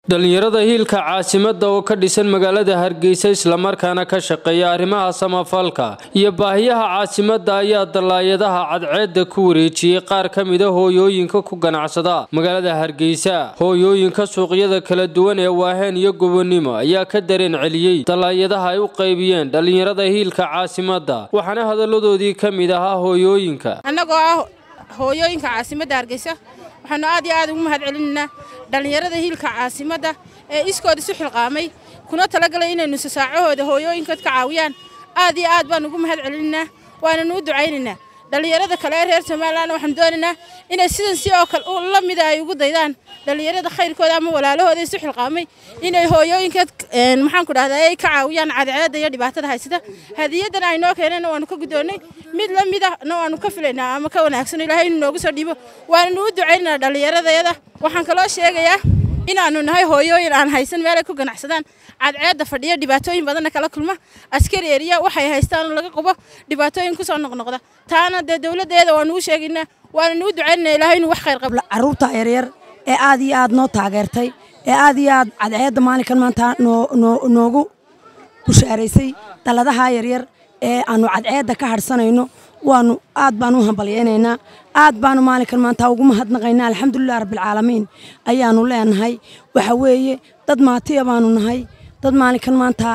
dhalinyarada hiilka caasimadda oo ka dhisan magaalada hargeysa islamarkaana ka shaqeeya arrimaha samafalka iyo baahiyaha caasimadda ayaa dallaayadaha cadceedda ku wareejiyey qaar ka mida hooyooyinka ku ganacsada magaalada hargeysa hooyooyinka suuqyada kala duwan ee waaheen iyo gobonimo ayaa ka dareen celiyey dallaayadaha ay u qaybiyeen dhalinyarada hiilka caasimadda waxaana hadalladoodii ka mid ahaa hooyooyinka annagoo ah hooyooyinka caasimadda hargeysa waxaanu aad iyo aad ugu mahad celinaynaa dhallinyarada hiilka caasimadda ee iskood isu xilqaamay kuna talagalay inay nusasaacahooda hooyooyinkood ka caawiyaan aad iyo aad baan ugu mahad celinaynaa waananu u ducaynaynaa dhallinyarada kale ee reer somalilan waxaanu doonaynaa inay sidan si oo kale la mida ay ugu daydaan dhallinyarada khayrkooda ama walaalahooda isu xilqaamay inay hooyooyinkood maxaanku dhahdaa ay ka caawiyaan cadceedda iyo dhibaatada haysata hadiyadan ay noo keeneen waanu ka guddoonnay mid la mid ahna waanu ka filaynaa ama ka wanaagsan ilaahay inuu noogu soo dhiibo waananu u ducaynaynaa dhallinyaradayada waxaan kaloo sheegayaa inaanu nahay hooyooyin aan haysan meelay ku ganacsadaan cadceedda fadhiya dhibaatooyin badanna kala kulma askari eriya waxay haystaan laga qubo dhibaatooyin kusoo noqnoqda taana dee dowladdeeda waanu u sheegaynaa waananu u ducaynanaa ilaahay inuu wax khayr qabo carruurta yaryar ee aad iyo aad noo taageertay ee aad iyo aad cadceedda maalinkan maanta noogu bushaaraysay dalladaha yaryar ee aanu cadceedda ka hadhsanayno waanu aad baan u hambalyaynaynaa aad baanu maalinkan maanta ugu mahadnaqaynaa alxamdulilah rabbilcaalamiin ayaanu leenahay waxa weeye dad maatiya baanu nahay dad maalinkan maanta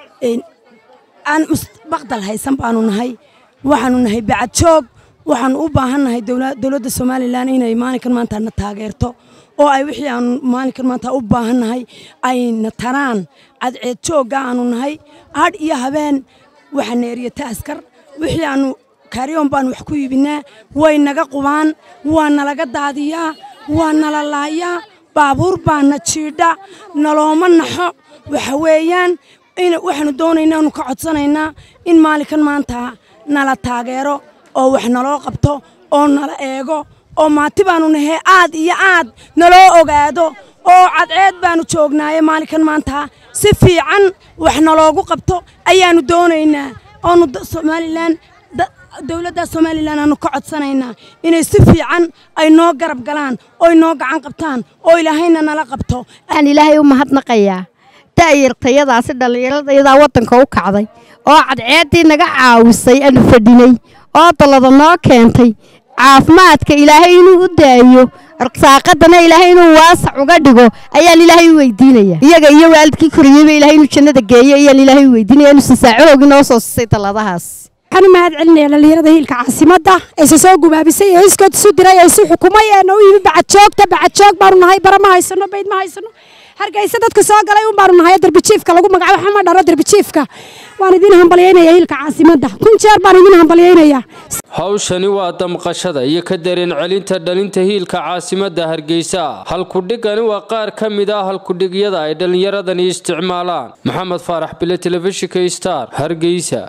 aan mustaqbal haysan baanu nahay waxaanu nahay bacadjoog waxaanu u baahannahay dowladda somalilan inay maalinkan maanta na taageerto oo ay wixii aanu maalinkan maanta u baahannahay ayna taraan cadceed joogga aanu nahay hadh iyo habeen waxa neeriyata askar wixii aanu kaaryoon baanu wax ku iibinaa way naga qubaan waa nalaga daadiyaa waa nala laayaa baabuur baana jiidha nalooma naxo waxa weeyaan waxaanu doonaynaa anu ka codsanaynaa in maalinkan maanta nala taageero oo wax naloo qabto oo nala eego oo maati baanu nahay aad iyo aad naloo ogaado oo cadceed baanu joognaaye maalinkan maanta si fiican wax naloogu qabto ayaanu doonaynaa oonu somalilan dowladda somalilan aanu ka codsanaynaa inay si fiican ay noo garab galaan oy noo gacan qabtaan oo ilaahayna nala qabto waxaan ilaahay u mahadnaqayaa da'yartayadaasi dhallinyaradayadaa waddanka u kacday oo cadceeddii naga caawisay aanu fadhinay oo dallada noo keentay caafimaadka ilaahay inuu u daayo arsaaqadana ilaahay inuu waasac uga dhigo ayaan ilaahay u weydiinaya iyaga iyo waalidkii koriyeyba ilahay inuu jannada geeyo ayaan ilaahay u weydiinaya inuu sasaacadoogi noo soo sisay dalladahaas waxaan u mahad celinaya dhallinyarada hiilka caasimadda ayse soo gubaabisay ee iskood isu diray ee isu xukumay ee noo yimi bacadjoogta bacadjoog baanu nahay bara ma haysano bayd ma haysano hargeysa dadka soo galay un baanu nahay darbijiifka lagu magacaabo xama dharo darbijiifka waan idin hambalyaynaya hiilka caasimadda kun jeer baan idin hambalyaynaya hawshani waa damqashada iyo ka dareen celinta dhalinta hiilka caasimadda hargeysa halkudhigani waa qaar ka mid ah halkudhigyada ay dhallinyaradani isticmaalaan maxamed faarax bile telefishinka star hargeysa